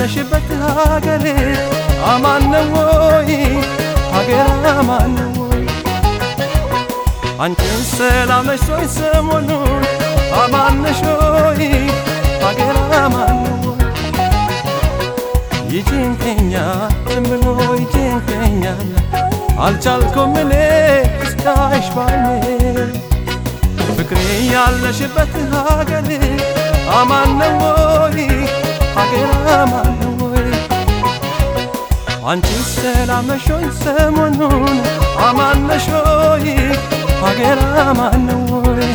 ያለሽበት ሀገሬ አማን ነው ወይ? ሀገር አማን ነው ወይ? አንቺን ሰላም ነሽ ወይ? ሰሞኑን አማን ነሽ ወይ? ሀገር አማን ነው ወይ? ይጭንቀኛል ዝም ብሎ ይጭንቀኛል አልቻልኩም እኔ እስካይሽ ባይኔ ፍቅሬ ያለሽበት ሀገሬ አማን ነው ወይ? ሀገር አማን ነው ወይ? አንቺ ሰላም ነሽ ወይ? ሰሞኑን አማን ነሽ ወይ? ሀገር አማን ነው ወይ?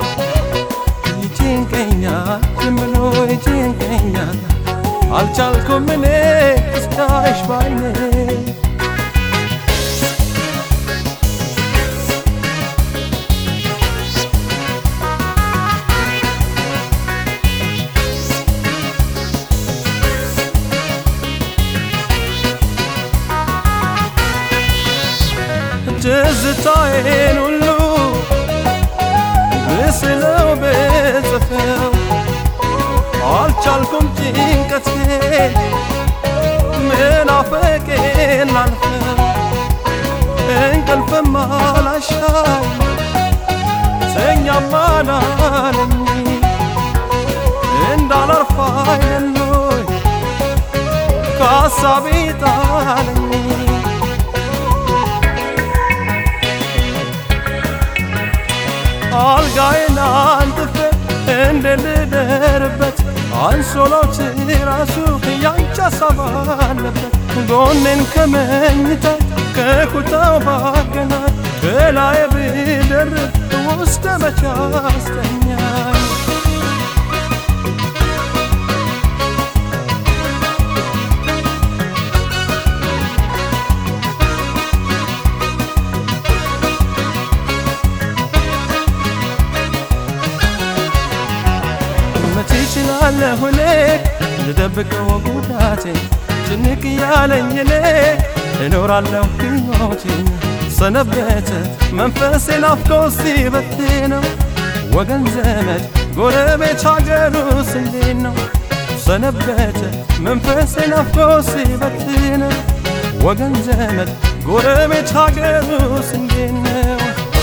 ይጭንቀኛል ዝም ብሎ ይጭንቀኛል አልቻልኩም እኔ እስካይሽ ባይኔ ትዝታዬን ሁሉ ብስለው ብጽፈው አልቻልኩም ጭንቀቴ ምናፍቄን ላልፈው እንቅልፍም አላሻኝ ተኛም አላለኝ እንዳላርፍ አይደሎይ ከሀሳቤ ጣለኝ አልጋዬን አንጥፌ እንደ ልደርበት አንሶላው ራሱ ያንቺ ሀሳብ አለበት ጎኔን ከመኝታ ከኩታው ባገናኝ ከላይ ብደርብ ውስጥ መቻ አስተኛኝ መቼ እችላለሁ እኔ ልደብቀው ጉዳቴን ጭንቅ ያለኝ እኔ እኖራለሁ ሕይወቴን ሰነበተ መንፈሴ ናፍቆ ሲበትነው ወገን ዘመድ ጎረቤት ሀገሩስ እንዴት ነው ሰነበተ መንፈሴ ናፍቆ ሲበትነው ወገን ዘመድ ጎረቤት ሀገሩስ እንዴት ነው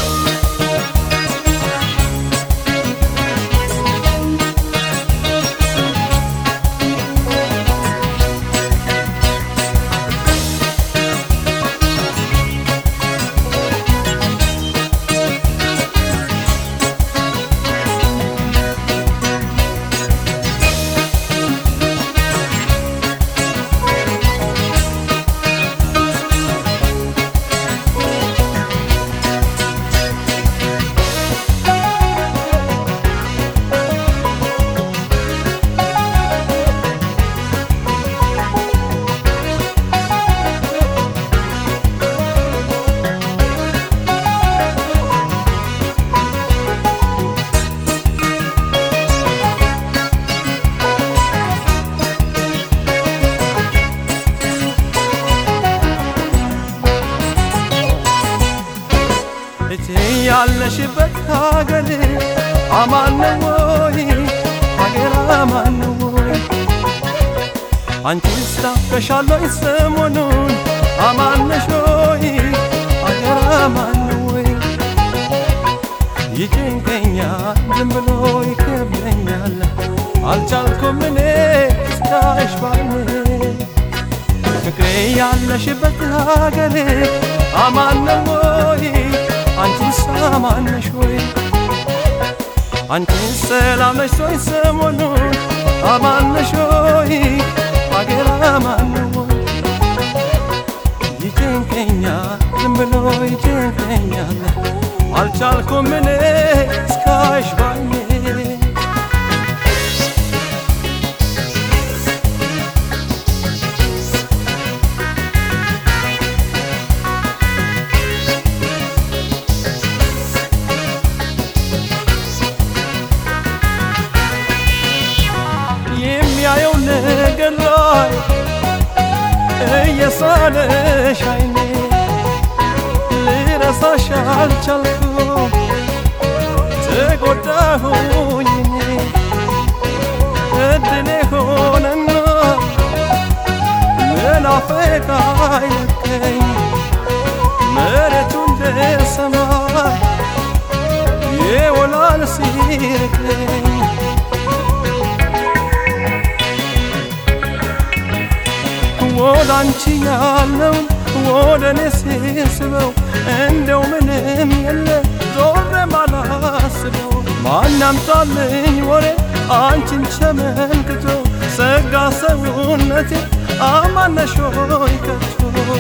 እቴ ያለሽበት ሀገር አማን ነው ወይ? ሀገር አማን ነው ወይ? አንቺስ ታውቀሻለሽ ሰሞኑን አማን ነሽ ወይ? ሀገር አማን ነው ወይ? ይጭንቀኛል ዝም ብሎ ይከብደኛል አልቻልኩም እኔ እስካይሽ ባይኔ ፍቅሬ ያለሽበት ሀገሬ አማን ነው ወይ? አንቺስ አማን ነሽ ወይ? አንቺስ ሰላም ነሽ ወይ? ሰሞኑን አማን ነሽ ወይ? ሀገር አማን ነው ወይ? ይጨንቀኛል ዝም ብሎ ይጨንቀኛል አልቻልኩም እኔ እስካይሽ ባይኔ የሚያየው ነገር ላይ እየሳለሽ አይኔ ልረሳሽ አልቻልኩም ተጎዳሁኝ እኔ እድሌ ሆነና ናፈቃ አይለቀኝ መሬቱ እንደ ሰማይ የወላል ሲርቀኝ ወደ አንቺ ያለውን ወደ እኔ ሲስበው እንደው ምንም የለ ዞሬ ማላስበው ማን ያምጣልኝ ወሬ አንቺን ሸመልክቶ ሰጋ ሰውነቴ አማነሾይ ከቶ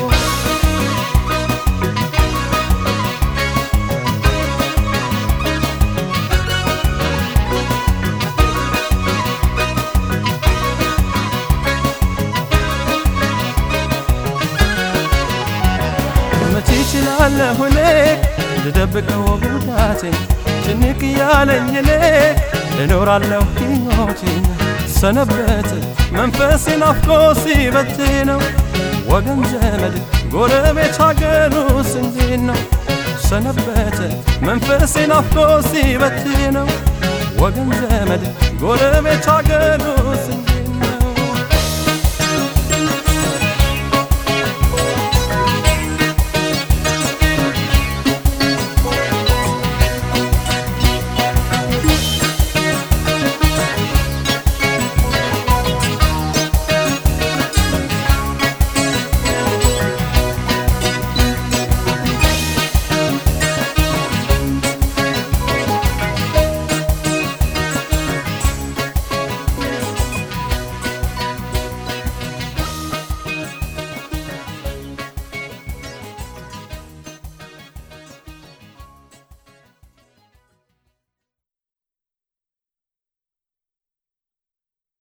መቼ እችላለሁ እኔ ልደብቀው ጉዳቴን ጭንቅ ያለኝ እኔ እኖራለሁ ሕይወቴን ሰነበት መንፈሴ ናፍቆ ሲበት ነው ወገን ዘመድ ጎረቤት ሀገሩስ እንዴት ነው ሰነበት መንፈሴ ናፍቆ ሲበት ነው ወገን ዘመድ ጎረቤት ሀገሩስ እንዴት